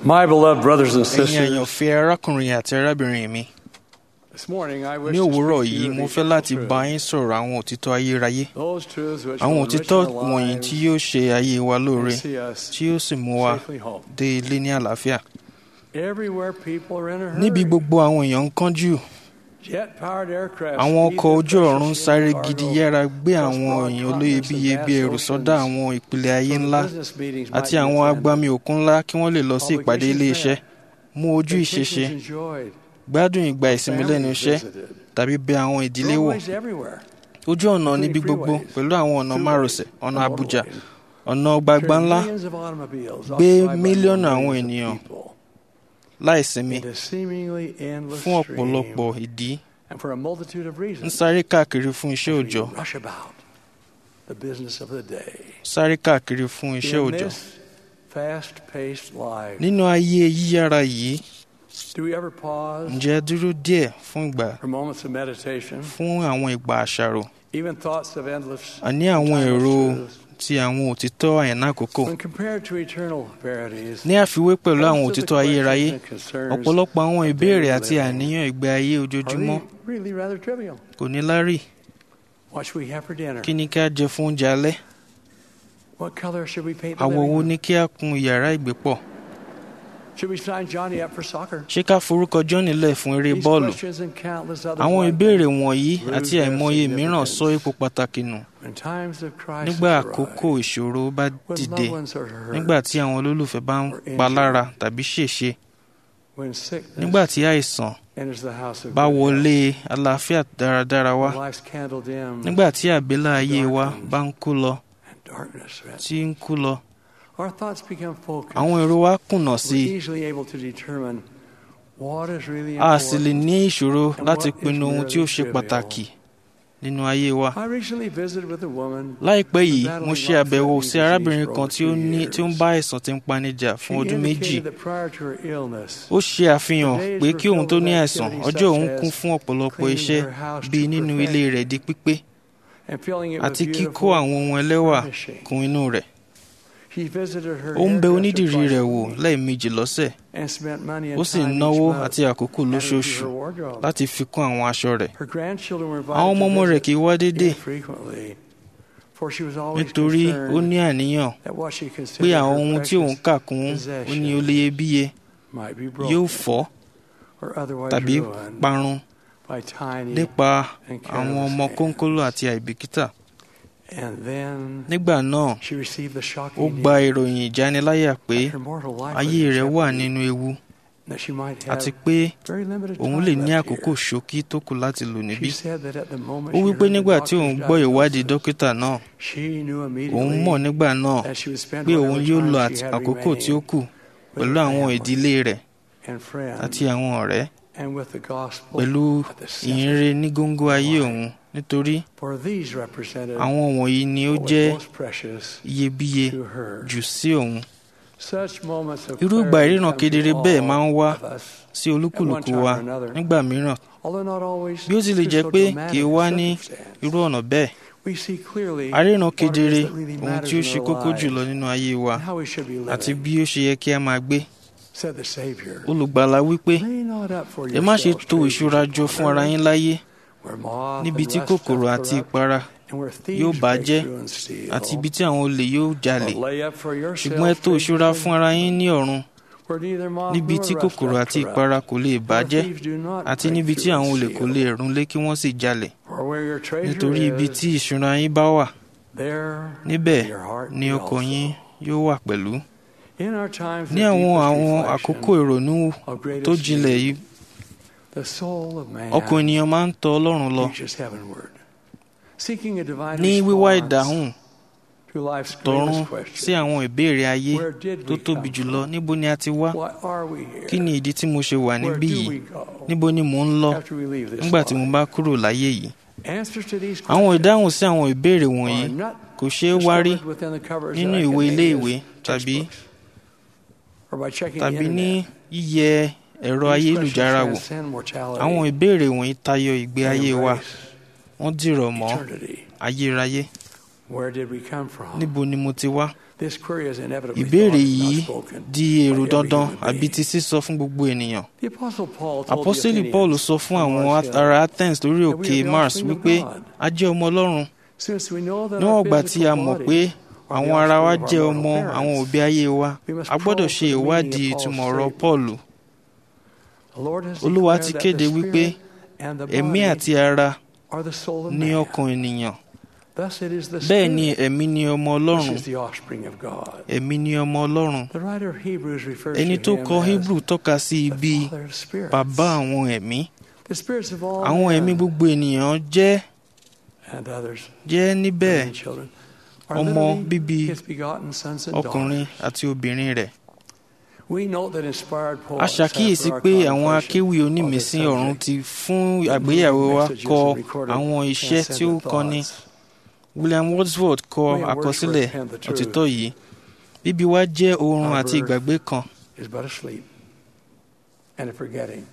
My beloved brothers and ẹ̀yin sisters, àyànfẹ́ arákùnrin àti arábìnrin mi this morning I wish ní to òwúrọ̀ speak to yìí you mo of fẹ́ láti eternal bá truth. yín sọ̀rọ̀ àwọn òtítọ́ ayérayé Those truths which àwọn will òtítọ́ enrich our wọ̀nyí lives tí yóò ṣe ayé wa lóore and see us tí yóò sì mú wa safely home. dé ilé ní àlàáfíà Everywhere people are in a hurry. níbi gbogbo àwọn èèyàn ń kánjú Jet-powered aircraft àwọn speed ọkọ̀ their ojú ọ̀run precious sáré cargo gidi yára gbé across àwọn broad èèyàn continents olóyebíye and bí vast ẹrù sọ́dá oceans àwọn ìpìlẹ̀ ayé so that ńlá business meetings àti might be àwọn attended. agbami òkun ńlá kí wọ́n lè lọ sí ìpàdé Publications ilé iṣẹ́ met. mú ojú ìṣeṣe Vacations enjoyed. gbádùn ìgbà ìsinmi lẹ́nu Families iṣẹ́ visited. tàbí bẹ àwọn ìdílé wò Roadways everywhere. ojú ọ̀nà níbi including gbogbo freeways, pẹ̀lú àwọn ọ̀nà throughways, márosẹ̀ ọ̀nà and Àbújá motorways. ọ̀nà ọgbàgbà ńlá Millions of automobiles gbé occupied by mílíọ̀nù millions àwọn of ènìyàn people láìsinmi into seemingly endless fún stream. ọ̀pọ̀lọpọ̀ ìdí And for a multitude of ń reasons, sáré káàkiri fún iṣẹ́ as we òòjọ́ rush about the business of the day. sáré káàkiri fún iṣẹ́ In òòjọ́ this fast-paced life, nínú ayé yíyára yìí do we ever pause ǹjẹ́ ẹ dúró díẹ̀ fún ìgbà for moments of meditation, fún àwọn ìgbà àṣàrò even thoughts of endless àní àwọn timeless èrò truths? ti àwọn òtítọ́ àyànná àkókò When compared to eternal verities, ní àfiwé pẹ̀lú àwọn most of the òtítọ́ ayérayé questions and concerns ọ̀pọ̀lọpọ̀ àwọn of ìbéèrè daily àti living àníyàn ìgbé ayé are ojoojúmọ́ really, really rather trivial. kò ní lárí What should we have for dinner? kí ni ká jẹ fún oúnjẹ alẹ́ What color should we paint the àwọ̀ living wo room? ni kí á kun yàrá ìgbépọ̀ Should we sign Johnny up for soccer? ṣé ká forúkọ John lẹ̀ fún eré These bọ́ọ̀lù questions and countless others àwọn like ìbéèrè them. wọ̀nyí lose àti their àìmọye mìíràn significance. sọ ipò pàtàkì nù When times of crisis nígbà arise, àkókò ìṣòro bá when dìde loved ones are hurt, nígbà tí àwọn olólùfẹ́ bá ń pa lára tàbí ṣèṣe when sickness nígbà tí àìsàn enters the house of bá good wọlé àlàáfíà dáradára wá health, when life's candle dim nígbà tí àbélà ayé wa bá ń kú lọ and darkness threatens, tí ń kú lọ our thoughts become focused. àwọn èrò wa kùnà sí We're i easily able to determine what is really a sì lè important. ní ìṣòro and láti what is pinnu ohun tí ó ṣe merely pàtàkì nínú ayé wa I recently visited with a woman láìpẹ́ yìí battling mo ṣe àbẹ̀wò sí life-threatening arábìnrin disease kan for tí ó over two ní tí ó ń years. bá àìsàn tí ń panijà She fún ọdún méjì indicated that prior to her illness, ó ṣe àfihàn pé kí òun tó ní àìsàn ọjọ́ òun kún fún ọ̀pọ̀lọpọ̀ cleaning iṣẹ́ her house bíi to nínú ilé rẹ̀ di pípé and filling it with àti kíkó beautiful àwọn ohun ẹlẹ́wà furnishing. kún inú rẹ̀ He visited her ó ń bẹ hairdresser onídìrí twice rẹ̀ a wò week lẹ́ẹ̀mejì lọ́sẹ̀ and spent money and ó sì time ń each náwó month àti àkókò adding to lóṣooṣù her wardrobe. láti fi kún àwọn aṣọ rẹ̀ Her grandchildren were invited àwọn ọmọ ọmọ to rẹ̀ visit kì í wá déédéé infrequently, for she was always nítorí ó concerned ní àníyàn that what she pé considered àwọn her ohun tí òun precious kà kún ó ní oléyebíye might be yóò broken fọ́ or otherwise tàbí ruined parun by tiny nípa and àwọn careless ọmọ hands. kónkóló àti àìbìkítà And then nígbà náà she received the ó shocking gba news ìròyìn ìjániláyà pé that her mortal life was ayé in rẹ̀ wà jeopardy, nínú ewu that she might àti have pé very limited òun time lè ní left àkókò here. ṣókí tó kù láti lò níbí She said that at the moment ó she wí pé heard the nígbà tí òun doctor's gbọ́ ìwádìí diagnosis, dókítà náà she knew òun immediately mọ̀ nígbà náà that she would spend pé òun whatever yóò time lo she àti- had àkókò tí ó remaining kù with pẹ̀lú her àwọn family ìdílé rẹ̀ and friends àti àwọn ọ̀rẹ́ and with the gospel pẹ̀lú at the center. ìyìnrere ní góńgó ayé òun nítorí For these represented àwọn wọ̀nyí ni ó what was jẹ́ most precious iyebíye to her. jù sí òun Such moments of irú ìgbà clarity ìríran come to kedere bẹ́ẹ̀ máa ń all wá of us, sí olúkúlùkù wa nígbà mìíràn although not always bí ó tilẹ̀ through jẹ́ so pé dramatic kì í a wá ní circumstance. irú ọ̀nà bẹ́ẹ̀ We see clearly aríran what it is kedere that really ohun matters tí ó in ṣe our kókó lives jùlọ nínú ayé wa and how we should be living, àti bí ó ṣe yẹ kí a máa gbé said the Savior. olùgbàlà wípé Lay not up for ẹ má ṣe yourselves to treasures ìṣúra jọ upon fún ara earth, yín láyé where moth níbi and tí rust kòkòrò doth àti corrupt, ìpara and where yóò thieves break bàjẹ́ through and steal. àti ibi tí àwọn olè yóò jalè But lay up for ṣùgbọ́n ẹ yourselves to ìṣúra treasures fún ara yín ní ọ̀run where neither moth níbi nor tí rust kòkòrò doth àti corrupt, ìpara kò lè where bàjẹ́ thieves do not àti break níbi tí through àwọn and olè kò steal. lè rúnlé kí wọ́n sì jalè For where your treasure nítorí ibi is, tí ìṣúra yín bá wà there níbẹ̀ will your heart ni be ọkàn also. yín yóò wà pẹ̀lú In our times ní of àwọn deepest àwọn reflection, àkókò ìrònú of greatest tó jinlẹ̀ need, yìí the soul of man ọkàn ènìyàn máa ń tọ ọlọ́run lọ reaches heavenward, seeking a divine ní wíwá response ìdáhùn to life's tọ̀run greatest sí question. àwọn ìbéèrè ayé Where did tó we tóbi come jùlọ from? níbo ni a ti wá Why are we here? kí ni ìdí tí mo ṣe wà Where níbí do yìí we go níbo ni mò ń lọ after we leave this nígbà tí mo life? bá kúrò láyé yìí Answers to these àwọn questions ìdáhùn sí àwọn ìbéèrè are wọ̀nyí not kò ṣeé wá rí discovered within the covers nínú of ìwé ilé ìwé academia's tàbí textbooks or by checking the tàbí ní internet. yíyẹ ẹ̀rọ These ayélujára questions wò transcend mortality àwọn ìbéèrè wọ̀nyí tayọ ìgbé and ayé wa embrace wọ́n dìrọ̀ mọ́ eternity. ayérayé Where did we come from? níbo ni mo ti wá This query is inevitably ìbéèrè thought, yìí not spoken, di èrò by every dandan human àbí being. ti sísọ fún gbogbo ènìyàn The Apostle Paul told apọ́sítélì the paul Athenians sọ fún on àwọn Mars Hill, ará athens lórí that we òkè are the mars offspring of wípé God. a jẹ́ ọmọ ọlọ́run Since we know that níwọ̀n our ìgbà tí a physical mọ̀ pé bodies are àwọn the ara wa offspring of jẹ́ our ọmọ mortal àwọn parents, òbí ayé wa we must a gbọ́dọ̀ probe ṣe for the meaning ìwádìí of Paul's ìtumọ̀ ọ̀rọ̀ statement. paul The Lord has olúwa declared ti that kéde the wípé spirit and the ẹ̀mí body àti ara are the soul of ní man. ọkàn ènìyàn Thus it is the bẹ́ẹ̀ ni spirit ẹ̀mí ni ọmọ which ọlọ́run is the offspring of God. ẹ̀mí ni ọmọ ọlọ́run The writer of Hebrews refers ẹni to tó him kọ as hebrew tọ́ka sí the ibi father of spirits. bàbá àwọn ẹ̀mí The spirits of all àwọn men ẹ̀mí gbogbo ènìyàn jẹ́ and others, jẹ́ níbẹ̀ living children, are ọmọ literally bíbí his begotten sons and ọkùnrin daughters. àti obìnrin rẹ̀ We note that inspired a poets ṣàkíyèsí have for pé our àwọn contemplation akéwì of this onímísí ọ̀run subject ti fún àgbéyẹ̀wò wa messages kọ and recorded àwọn iṣẹ́ tí ó transcendent kọ́ni thoughts. william wordsworth kọ We at àkọsílẹ̀ Wordsworth penned the truth. òtítọ́ yìí bíbí wa jẹ́ oorun Our àti birth ìgbàgbé kan is but a sleep and a forgetting.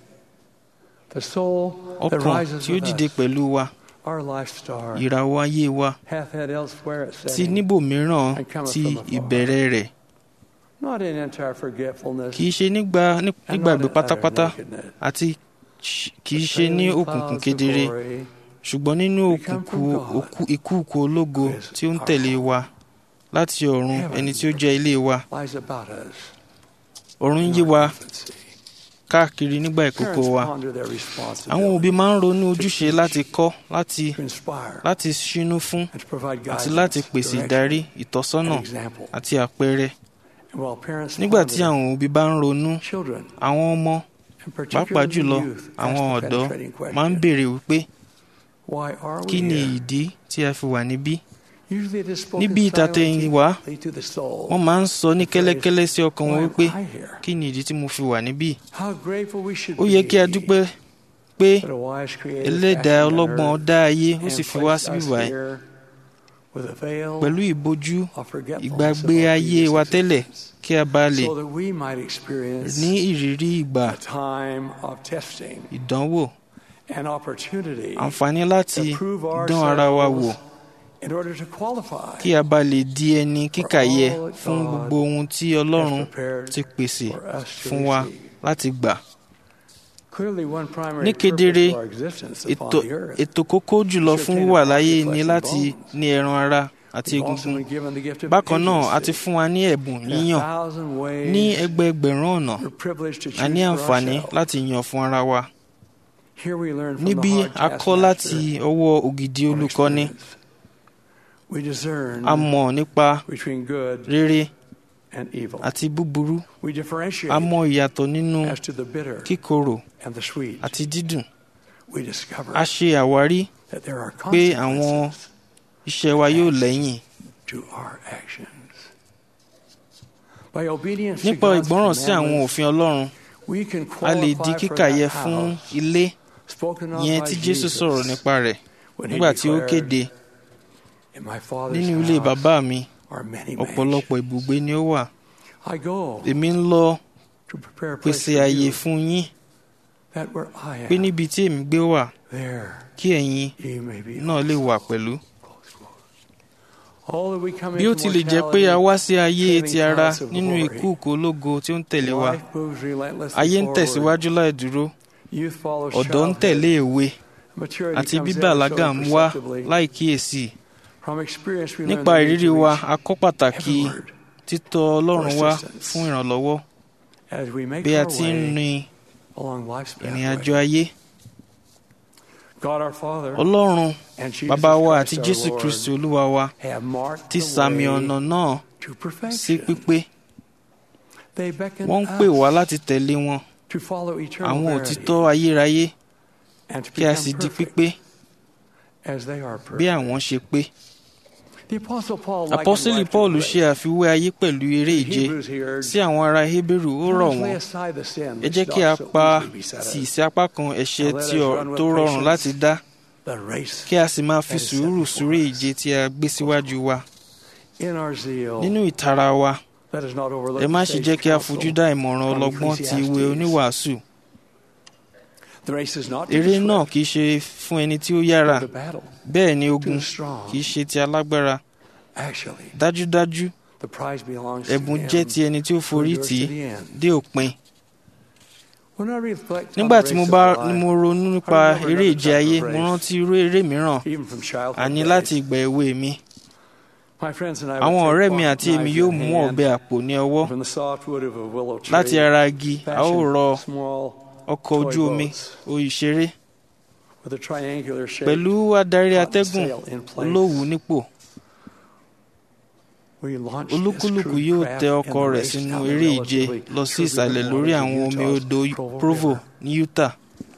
The soul that ọkàn rises tí ó with dìde us, pẹ̀lú wa our life star, ìràwọ̀ ayé wa hath had elsewhere its ti setting, níbòmíràn and cometh ti from afar. ìbẹ̀rẹ̀ rẹ̀ not in entire forgetfulness kì í ṣe nígbà ní- and nígbàgbé not in utter pátápátá nakedness. àti ṣ- kì í The ṣe ní trailing òkùnkùn clouds of kedere glory ṣùgbọ́n nínú We come òkùnkùn from God, òkú- ìkúùkù ológo who is tí ó ń our tẹ̀lé home. wa láti ọ̀run Heaven ẹni tí ó jẹ́ ilé wa lies about us ọ̀run in yí our wa infancy. káàkiri nígbà ìkókó Parents wa ponder their àwọn responsibility òbí máa ń ronú ojúṣe láti kọ́ láti to inspire láti ṣínú fún and to provide àti guidance, láti pèsè direction, ìdarí ìtọ́sọ́nà and example. àti àpẹẹrẹ And while parents nígbà tí ponder, àwọn òbí bá ń ronú children, àwọn ọmọ and pàápàá particularly jùlọ youth, àwọn ask the ọ̀dọ́ penetrating question, máa ń béèrè wípé Why are kí we ni here? ìdí tí a fi wà níbí Usually it is spoken níbi ìtàtẹ̀yìn wá silently to the soul. wọ́n máa ń sọ ní kẹ́lẹ́kẹ́lẹ́ sí ọkàn Why wọn am wípé I here? kí ni ìdí tí mo fi wà níbí How grateful we should ó yẹ kí a be dúpẹ́ pé that a wise creator ẹlẹ́dàá fashioned ọlọ́gbọ́n earth dá ayé ó and sì fi wá placed síbí us báyìí here with a veil pẹ̀lú ìbojú of forgetfulness ìgbàgbé of our ayé previous wa tẹ́lẹ̀ existence, kí a bá lè so that we might experience ní ìrírí ìgbà a time of testing ìdánwò and opportunity àǹfààní láti to prove dán ara wa wò ourselves in order to qualify kí a bá lè di ẹni kíkàyẹ all that fún God gbogbo ohun tí has ọlọ́run prepared ti pèsè for us to fún wa receive. láti gbà Clearly, one primary Ní purpose kedere, for our existence ètò upon the earth ètò kókó jùlọ Should fún obtain wíwà a body, láyé flesh ni and láti bones. ní ẹran ara àti We've also egungun been given the gift of bákan náà a agency. ti fún wa ní ẹ̀bùn In a yíyàn thousand ways, ní ẹgbẹẹgbẹ̀rún ọ̀nà we're privileged to a choose ní for àǹfààní ourselves. láti yàn fún ara wa Here we learn from níbí the hard a kọ́ láti taskmaster ọwọ́ ògidì of olùkọ́ni experience. We discern a mọ̀ nípa between good rere and evil. àti búburú We differentiate a mọ̀ ìyàtọ̀ nínú as to the bitter kíkorò and the sweet. àti dídùn We discover a ṣe àwárí that there are pé àwọn consequences iṣẹ́ wa yóò lẹ́yìn to our actions. By obedience to nípa God's ìgbọ́ràn sí àwọn commandments, òfin ọlọ́run we can a lè di qualify for kíkàyẹ that fún house ilé spoken of yẹn by tí jésù Jesus sọ̀rọ̀ nípa rẹ̀ when he nígbà tí ó declared, kéde In my Father's nínú ilé house bàbá mi are many ọ̀pọ̀lọpọ̀ ibùgbé ni ó wà mansions. I go èmi ń lọ to prepare a place pèsè for àyè you, fún yín that where I pé am, níbi tí èmi gbé wà there kí ẹ̀yin ye may be. náà lè wà pẹ̀lú. All that we come bí ó into tilẹ̀ jẹ́ pé a mortality, wá sí ayé ti ara clouds of nínú glory. ìkúùkù ológo tí ó ń tẹ̀lé wa life moves relentlessly ayé ń forward. tẹ̀síwájú láì dúró Youth follows ọ̀dọ́ ń childhood. tẹ̀lé èwe Maturity àti comes bíbàlágà ever ń so wá perceptibly. láì kíyèsí From experience, we learn nípa the need ìrírí to wa reach a kọ́ pàtàkì heavenward títọ̀ ọlọ́run wá assistance. fún ìrànlọ́wọ́ as we make bí a our ti ń way rin along life's ìrìn pathway. àjò ayé God our Father ọlọ́run and Jesus bàbá wa Christ àti our jésù Lord kristi olúwa wa have marked ti the sàmì way ọ̀nà náà to sí perfection. pípé They beckon wọ́n ń pè wá us láti tẹ̀lé wọn to follow eternal àwọn verity òtítọ́ ayérayé and to kí a become sì di perfect pípé as they are bí perfect. àwọn ṣe pé. The Apostle Paul likened apọ́sítélì life to paul a ṣe race. àfiwé ayé pẹ̀lú eré The ìje Hebrews here sí àwọn ará hébérù ó rọ̀ Let us lay wọ́n aside the sin ẹ which jẹ́ kí a doth so pa easily beset tì us, sí apá kan ẹ̀ṣẹ̀ And let tí us ọ- run with tó rọrùn patience láti dá the race kí a sì máa fi that is sùúrù set súré before us. ìje tí a gbé síwájú wa in our zeal. nínú ìtara wa Let us not overlook ẹ má the ṣe sage jẹ́ kí a counsel. fojú dá ìmọ̀ràn from ọlọ́gbọ́n ti ìwé Ecclesiastes. oníwàásù The race is not to eré the náà swift, kì í ṣe fún ẹni tí ó yára but the battle bẹ́ẹ̀ ni to ogun the strong. kì í ṣe ti alágbára Actually, dájúdájú the prize belongs to ẹ̀bùn him jẹ́ ti ẹni tí ó who forí endures tì í to the end. dé òpin When I reflect on nígbà the tí mo race bá of ni life, mo ronú nípa eré ìje ayé mo rántí irú eré mìíràn even from childhood àní days, láti ìgbà èwe mi my friends and I would àwọn take ọ̀rẹ́ mi pocket àti èmi knives yóò in mú hand ọ̀bẹ àpò ní ọwọ́ from the softwood of a willow tree, láti ara igi a ó fashion rọ small ọkọ̀ ojú omi òyìṣeré with a triangular shape. pẹ̀lú adarí cotton atẹ́gùn sail in place. olówùú nípò We launched this olúkúlùkù crude yóò craft tẹ in ọkọ̀ the rẹ̀ race sínú down the eré ìje relatively lọ sí turbulent ìsàlẹ̀ lórí waters of àwọn omi Utah's odò Provo provo River. ní utah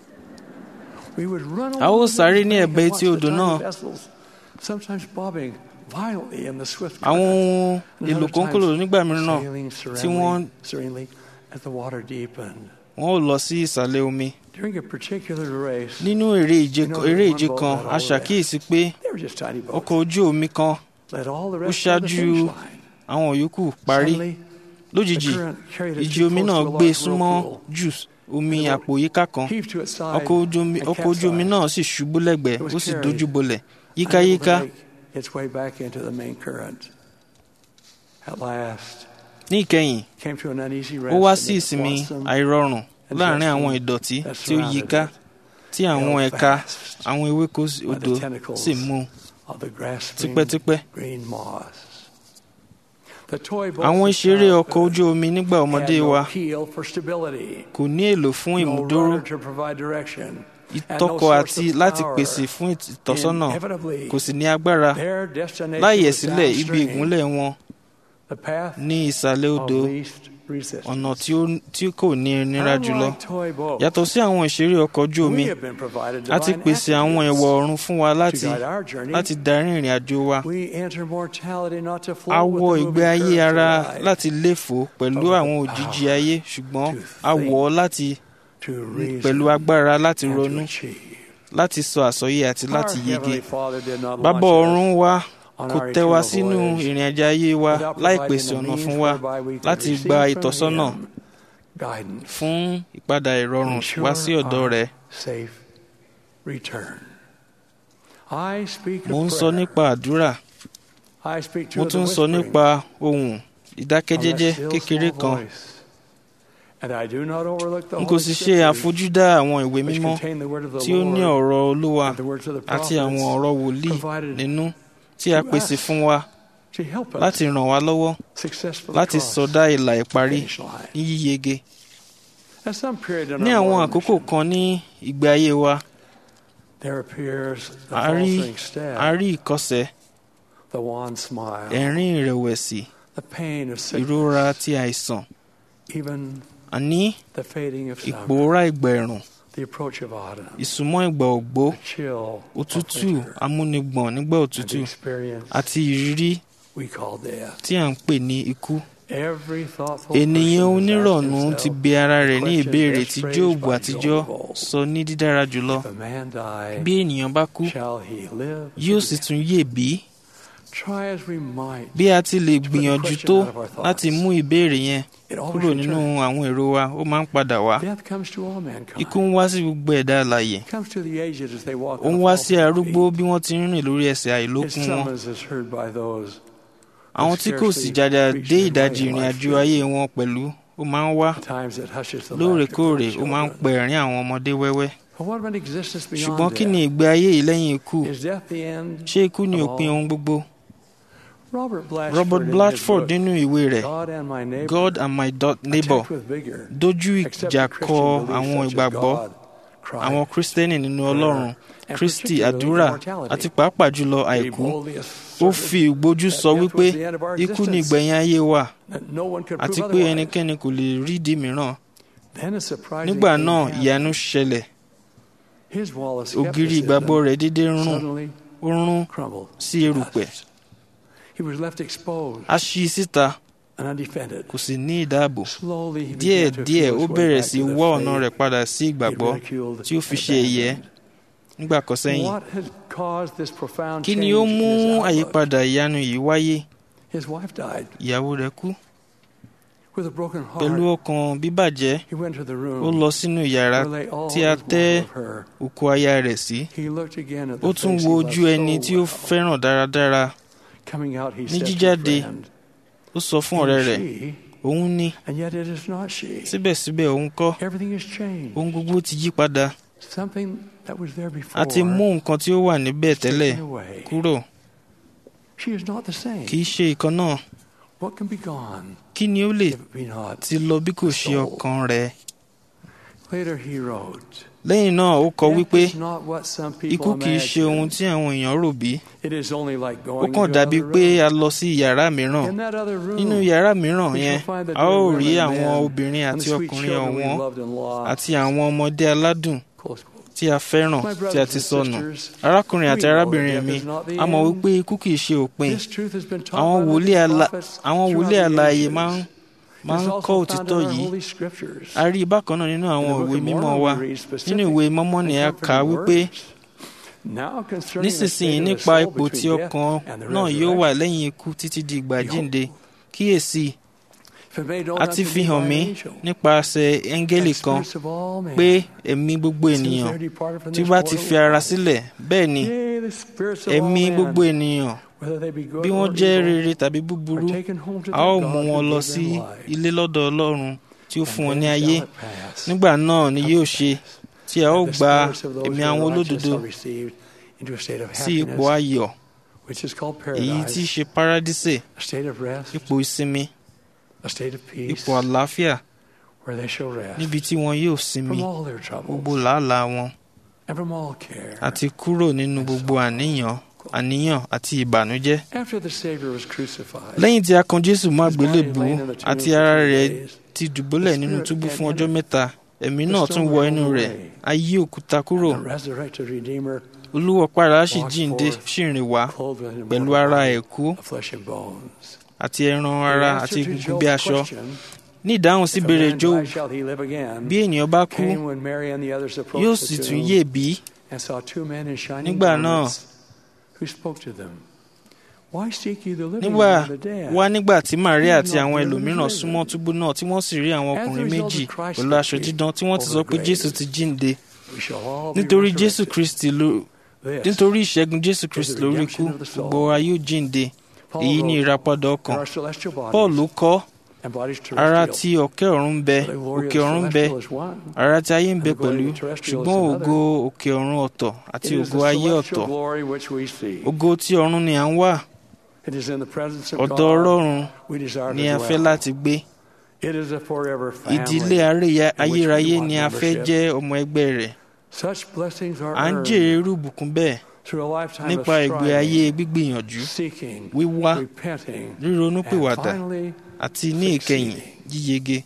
We would run A ó along sáré the ní bank ẹ̀bẹ̀ and etí watch the odò tiny náà. vessels, sometimes bobbing violently in the swift àwọn current, ohun and èlò other kónkòlò times nígbà mìíràn náà sailing tí wọ́n serenely, serenely as the water deepened. wọn ò lọ sí ìsàlẹ̀ omi During a particular race, nínú eré ìje You know, eré one ìje boat kan led a all the ṣàkíyèsí pé they were just tiny boats. ọkọ̀ ojú omi kan Led all the ó rest of the ṣáájú finish line. àwọn yòókù parí Suddenly, lójijì the current carried it ìjì too omi close náà to a gbé large súnmọ́ whirlpool. jù omi àpò yíká kan Heaved to its side ọkọ̀ ojú omi and ọkọ̀ ojú omi capsized. náà sì ṣubú lẹ́gbẹ̀ẹ́ It was ó sì carried. dojú bolẹ̀ unable yíkáyíká to make its way back into the main current. At last, ní ìkẹyìn came to an uneasy ó wá rest sí amid the ìsinmi blossom àìrọ̀rùn and láàrin blessing àwọn ìdọ̀tí that tí ó surrounded yíká it, tí àwọn held ẹ̀ka fast àwọn ewéko by the odò tentacles sì mú of the grasping tipẹ́tipẹ́ green moss. The toy boats àwọn of ìṣeré ọkọ̀ childhood ojú omi nígbà had ọmọdé no wa keel for stability, kò ní èlò fún no ìmúdúró rudder to provide direction, ìtọ́kọ̀ àti láti pèsè fún ìtọ́sọ́nà Inevitably, kò sì ní agbára their destination láyè was sílẹ̀ ibi downstream, ìgúnlẹ̀ wọn the path ní ìsàlẹ̀ of odò least resistance. ọ̀nà tí ó tí kò ní nira jùlọ Unlike toy boats, yàtọ̀ sí àwọn ìṣeré ọkọ̀ ojú omi we have been provided a ti divine pèsè àwọn attributes ẹ̀wọ̀ ọ̀run fún wa to láti guide our journey. láti darí ìrìn àjò wa We enter mortality not to flow a with wọ the ìgbé moving ayé currents of ara life, láti léfò pẹ̀lú But with àwọn the òjìji power ayé ṣùgbọ́n to a wọ̀ ọ́ láti to reason pẹ̀lú agbára láti and to ronú achieve. láti sọ àsọyé àti láti Our yege Heavenly Father did not bàbá launch us ọ̀run wa on kò our tẹ́ wa eternal sínú voyage ìrìn àjò ayé wa without láì providing pèsè the ọ̀nà means fún wa whereby we could láti receive gba from ìtọ́sọ́nà Him guidance fún ìpadà ìrọ̀rùn ensure wá sí ọ̀dọ̀ our rẹ̀ safe return. I speak mo ń of sọ prayer. nípa àdúrà I speak to mo the tún ń sọ whispering nípa ohùn of ìdákẹ́jẹ́jẹ́ that still kékeré small kan voice. And I do not overlook the n kò Holy sì ṣe Scriptures, àfojúdá àwọn ìwé which mímọ́ contain the word of the tí ó ní Lord ọ̀rọ̀ olúwa and the words of the àti àwọn prophets ọ̀rọ̀ wòlíì provided nínú tí a to pèsè us fún wa to help us láti ràn wá lọ́wọ́ successfully láti cross sọdá ìlà the ìparí finish line. ní yíyege At some period in ní our àwọn mortal àkókò mission, kan ní ìgbé ayé wa there appears the a rí faltering step, a rí ìkọsẹ̀ the wan smile, ẹ̀rín ìrẹ̀wẹ̀sì the pain of ìrora sickness, ti àìsàn even àní the fading of summer, ìpòórá ìgbà ẹ̀rùn the approach of autumn, ìsúnmọ́ ìgbà ògbó the chill òtútù of winter, amúnigbọ̀n nígbà and òtútù the experience àti ìrírí we call death. tí à ń pè ní ikú Every thoughtful ènìyàn person has onírọ̀nù asked ti himself, bi ara rẹ̀ ní questions ìbéèrè best tí phrased jóòbù by àtijọ́ Job of old. sọ ní dídára jùlọ If a man die, bí ènìyàn bá kú shall he live? yóò sì tún yè bí Try as we might, bí a ti lè gbìyànjú tó láti mú ìbéèrè yẹn it always kúrò nínú returns. àwọn èrò wa ó máa ń padà wá Death comes to all mankind. ikú ń wá sí gbogbo ẹ̀dá alààyè It comes to the aged as they walk ó on ń the wá falls sí of their arúgbó feet. bí wọ́n ti ń rìn lórí ẹsẹ̀ His àìlókun wọn summons is heard by those àwọn tí kò sì jàjà dé ìdajì ìrìn àjò ayé wọn pẹ̀lú ó máa ń wá at times it hushes the lóòrèkóòrè laughter ó of máa ń children. pẹ ẹ̀rín àwọn ọmọdé wẹ́wẹ́ But what about existence beyond ṣùgbọ́n kí ni death? ìgbé ayé yìí lẹ́yìn ikú Is death the end? ṣé ikú ni of òpin all? ohun gbogbo Robert Blatchford, Robert in his Blatchford book, nínú ìwé rẹ̀ God and My Neighbor, God and my dot neighbor attacked with vigor, dojú except ìjà the kọ Christian beliefs àwọn such as ìgbàgbọ́ God, Christ, àwọn kristẹni nínú ọlọ́run and kristi particularly àdúrà immortality. àti pàápàá jùlọ He àìkú boldly ó asserted fi ìgbójú that sọ death wípé was the end of our ikú ni existence, ìgbẹ̀yìn ayé wa that no one could àti prove pé otherwise. ẹnikẹ́ni kò lè rí ìdí mìíràn Then a surprising nígbà thing náà happened. ìyanu ṣẹlẹ̀ His wall of ògiri ìgbàgbọ́ skepticism rẹ̀ dédé rún suddenly ó rún crumbled. sí erùpẹ̀ Dust. He was left exposed a ṣí síta and undefended. kò sì ní ìdáàbò Slowly he díẹ̀ began to díẹ̀ feel ó his way bẹ̀rẹ̀ back sí to the wá ọ̀nà faith rẹ̀ padà sí he'd ìgbàgbọ́ ridiculed tí ó fi and ṣe ẹ̀yẹ abandoned. nígbà kan sẹ́yìn What had caused this profound kí ni change ó in mú his outlook? àyípadà ìyanu yìí wáyé His wife died ìyàwó rẹ̀ kú with a broken pẹ̀lú heart. ọkàn bíbàjẹ́ He went to the room ó lọ sínú yàrá where lay all tí a his tẹ́ want of her. òkú aya rẹ̀ sí He looked again at the ó tún face wo he ojú loved ẹni so tí ó well. fẹ́ràn dáradára Coming out, he Ní said to a jíjáde, friend, ó sọ fún ọ̀rẹ́ rẹ̀ "She," òun ní and yet it is not she. síbẹ̀síbẹ̀ òun kọ́ Everything has changed. ohun gbogbo ti yí padà Something that was there before a ti mú nǹkan tí ó wà níbẹ̀ is tẹ́lẹ̀ taken away. kúrò She is not the same. kì í ṣe ìkan náà What can be gone kí ni ó lè if it be not? ti lọ bí kò ṣe ọkàn rẹ̀ Later he wrote, lẹ́yìn náà ó kọ "Death wípé is not what some people ikú kì í ṣe ohun imagine. tí àwọn èèyàn rò bí It is only like ó going kàn into dàbí another pé room. a lọ sí yàrá mìíràn In that other room, nínú yàrá mìíràn we yẹn shall find the a ó dear rí women and àwọn men obìnrin and àti the sweet ọkùnrin children we ọ̀wọ́n loved and lost." àti àwọn ọmọdé aládùn Close quote. tí a fẹ́ràn My tí a brothers ti and sọnù sisters, arákùnrin we àti know arábìnrin that mi death is not the a mọ̀ end. wípé ikú kì í ṣe òpin This truth has been taught àwọn by wòlíì many ala- prophets àwọn throughout wòlíì the alààyè ages. máa ń máa It ń is kọ́ also found òtítọ́ in our yìí Holy Scriptures. a rí i bákan náà nínú àwọn In the Book ìwé of mímọ́ Mormon, wa we read nínú specific ìwé mọ́mọ́ ni a and kà á comforting wípé words. Now concerning the nísinsìnyí state of the nípa soul ipò tí between death ọkàn and the náà yóò wà resurrection. lẹ́yìn ikú títí di ìgbà Behold, jíǹde kíyèsí If it made known a unto ti me fi by hàn an mí angel, nípasẹ̀ ẹ́ńgẹ́lì that kan spirits of all men, pé ẹ̀mí gbogbo since ènìyàn they're departed from tí this bá ti mortal fi ara life, sílẹ̀ bẹ́ẹ̀ ni yea, the spirits of ẹ̀mí all gbogbo men, ènìyàn whether they be good bí wọ́n or jẹ́ evil, rere tàbí búburú are taken home to a their ó God mú who wọn lọ gave sí them life. ilé lọ́dọ̀ ọlọ́run tí ó And fún wọn then ní shall ayé it pass, nígbà náà ni yóò ṣe tí a ó that the gba spirits of those ẹ̀mí who are àwọn righteous olódodo are received into a state of sí ipò happiness, ayọ̀ which is called èyí tí í paradise, ṣe paradísè a state of rest, ipò ìsinmi a state of peace, ipò àlàáfíà where they shall rest níbi tí wọn yóò sinmi from all their troubles gbogbo làálàá wọn and from all care. àti kúrò nínú gbogbo àníyàn àníyàn àti ìbànújẹ́ After the Savior was crucified, lẹ́yìn tí a kan jésù mọ́ his body àgbélébùú laid in the tomb àti for ara three rẹ̀ days, ti dùbúlẹ̀ nínú túbú fún ọjọ́ mẹ́ta ẹ̀mí náà tún wọ inú rẹ̀ a yí òkúta kúrò the resurrected Redeemer, olúwa padà sì jíǹde sì rìn wá clothed with pẹ̀lú immortal ara body ẹ̀kú of flesh and bones. àti ẹran ara The àti answer to egungun bí Job's aṣọ question, ní ìdáhùn sí "If a ìbéèrè man job die, shall he live again?" bí ènìyàn bá kú came when Mary and the others approached yóò the sì tún tomb yè bí and saw two men in shining Nígbà náà, garments who spoke to them. Why seek ye the living nígbà among the dead? wá nígbà tí Maria àti àwọn He is not ẹlòmíràn risen. súnmọ́ túbú náà tí wọ́n sì rí àwọn As a ọkùnrin result of méjì Christ's pẹ̀lú aṣọ victory dídán tí wọ́n ti sọ over pé grave, Jésù ti jíǹde We shall all be nítorí Jésù resurrected. Kristi ló This nítorí ìṣẹ́gun Jésù Kristi the lórí redemption ikú of the soul. gbogbo wa yóò jíǹde Paul èyí ni wrote, ìràpadà "And ọkàn our celestial bodies Paul kọ́ and bodies ara terrestrial, tí ọ̀kẹ́ ọ̀run ń bẹ the glory of òkè ọ̀run ń bẹ celestial is one. ara tí ayé ń bẹ And the glory pẹ̀lú of terrestrial is ṣùgbọ́n another. ògo òkè ọ̀run ọ̀tọ̀ àti It is ògo the ayé celestial ọ̀tọ̀ glory which we see. ògo tí ọ̀run ni à ń wà It is in the presence of ọ̀dọ̀ God Ọlọ́run we desire ni to a fẹ́ dwell. láti gbé It is a forever family. ìdílé aréya- in which we ayérayé want ni a fẹ́ membership. jẹ́ ọmọ ẹgbẹ́ rẹ̀ Such blessings are à ń earned jèrè irú ìbùkún bẹ́ẹ̀ through a lifetime nípa of ìgbé ayé striving, gbígbìyànjú seeking, wíwá repenting, and ríronúpìwàdà finally, àti ní ìkẹyìn yíyege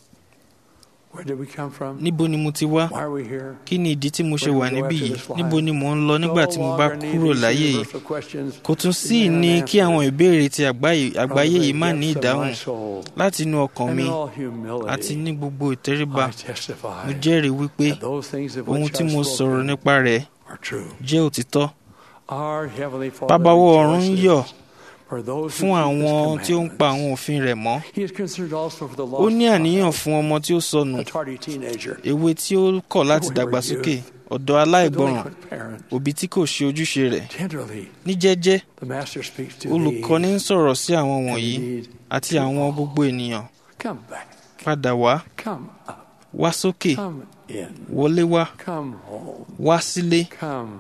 where did we come from? níbo ni mo ti wá Why are we here? kí ni ìdí tí mo ṣe Where do wà we go níbí after yìí this life? níbo ni mò ń lọ nígbà tí mo bá No longer need kúrò these láyé yìí universal questions kò tún sí demand ní an kí answer àwọn ìbéèrè ti àgbáyé from àgbáyé the yìí má ní depths of ìdáhùn my soul. láti inú ọkàn And mi in all àti humility, ní gbogbo ìtẹríba I testify mo jẹ́rìí wípé that those things of ohun which tí I've mo sọ̀rọ̀ spoken nípa rẹ̀ are true. jẹ́ òtítọ́ Our Heavenly Father bábáwọ́ ọ̀run ń yọ̀ rejoices for those fún who keep àwọn His tí ó ń pa àwọn commandments. òfin rẹ̀ mọ́ He is concerned also for the ó lost ní àníyàn child, fún ọmọ tí ó sọnù a tardy teenager, èwe tí ó kọ̀ láti wayward dàgbàsókè youth, ọ̀dọ́ the aláìgbọràn delinquent parent. òbí tí kò ṣe ojúṣe rẹ̀ Tenderly, ní jẹ́jẹ́ the Master speaks to olùkọ́ni ń these, sọ̀rọ̀ sí àwọn and wọ̀nyí indeed, àti to àwọn all. gbogbo ènìyàn Come back, padà wá come up, wá sókè come in, wọlé wá come home, wá sílé come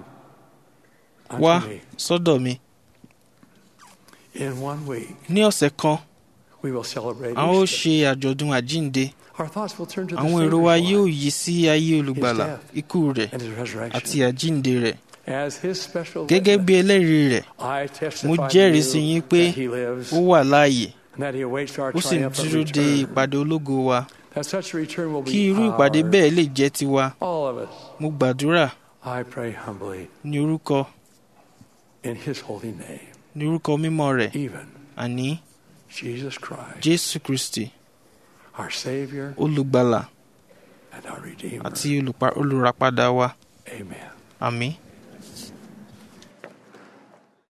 wá unto me. sọ́dọ̀ mi In one week, ní ọ̀sẹ̀ kan we will celebrate a ó Easter. ṣe àjọ̀dún àjínde Our thoughts will turn to the àwọn èrò wa Savior's yóò life yí sí ayé olùgbàlà death, ikú rẹ̀ and His resurrection. àti àjínde rẹ̀ As His special gẹ́gẹ́ bí witness, ẹlẹ́rìí rẹ̀ I testify mo to jẹ́rìí you sí yín pé that He lives ó wà láàyè and that He awaits our ó sì ń triumphant dúró de return. ìpàdé ológo wa That such a return will kí be irú ìpàdé ours. bẹ́ẹ̀ lè jẹ́ tiwa All of us. mo gbàdúrà I pray humbly ní orúkọ in His holy name, ní orúkọ mímọ́ rẹ̀ even àní Jesus Christ, Jésù Kristi our Savior olùgbàlà and our Redeemer. àti olùpa- olùràpadà wa Amen. àmín